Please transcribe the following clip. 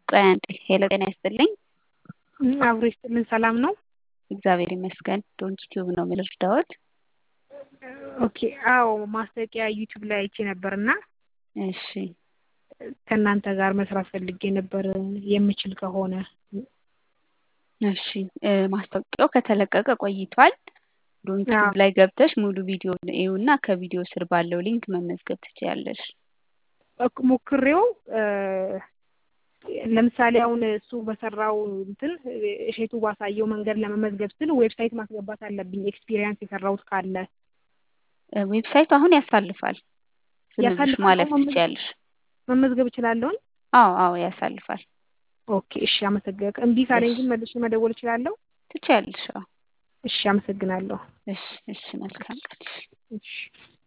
ቆይ አንዴ ሄሎ ጤና ይስጥልኝ። አብሮ ይስጥልን። ሰላም ነው? እግዚአብሔር ይመስገን። ዶንኪ ቲዩብ ነው የምልርዳዎት? ኦኬ። አዎ ማስታወቂያ ዩቲዩብ ላይ አይቼ ነበር እና እሺ ከእናንተ ጋር መስራት ፈልጌ ነበር የምችል ከሆነ። እሺ እ ማስታወቂያው ከተለቀቀ ቆይቷል። ዶንኪ ቲዩብ አዎ። ላይ ገብተሽ ሙሉ ቪዲዮ እዩና ከቪዲዮ ስር ባለው ሊንክ መመዝገብ ትችያለሽ። እኮ ሞክሬው እ ለምሳሌ አሁን እሱ በሰራው እንትን እሼቱ ባሳየው መንገድ ለመመዝገብ ስል ዌብሳይት ማስገባት አለብኝ ኤክስፒሪየንስ የሰራሁት ካለ እ ዌብሳይቱ አሁን ያሳልፋል። ዝም ብለሽ ያሳልፋል። ማለፍ አሁን መመዝገብ ትችያለሽ። መመዝገብ እችላለሁኝ? አዎ አዎ ያሳልፋል። ኦኬ እሺ፣ አመሰግናለሁ። እምቢ ካለኝ እሺ ግን መልሼ መደወል እችላለሁ? ትችያለሽ። አዎ እሺ፣ አመሰግናለሁ። እሺ እሺ መልካም ቀን። እሺ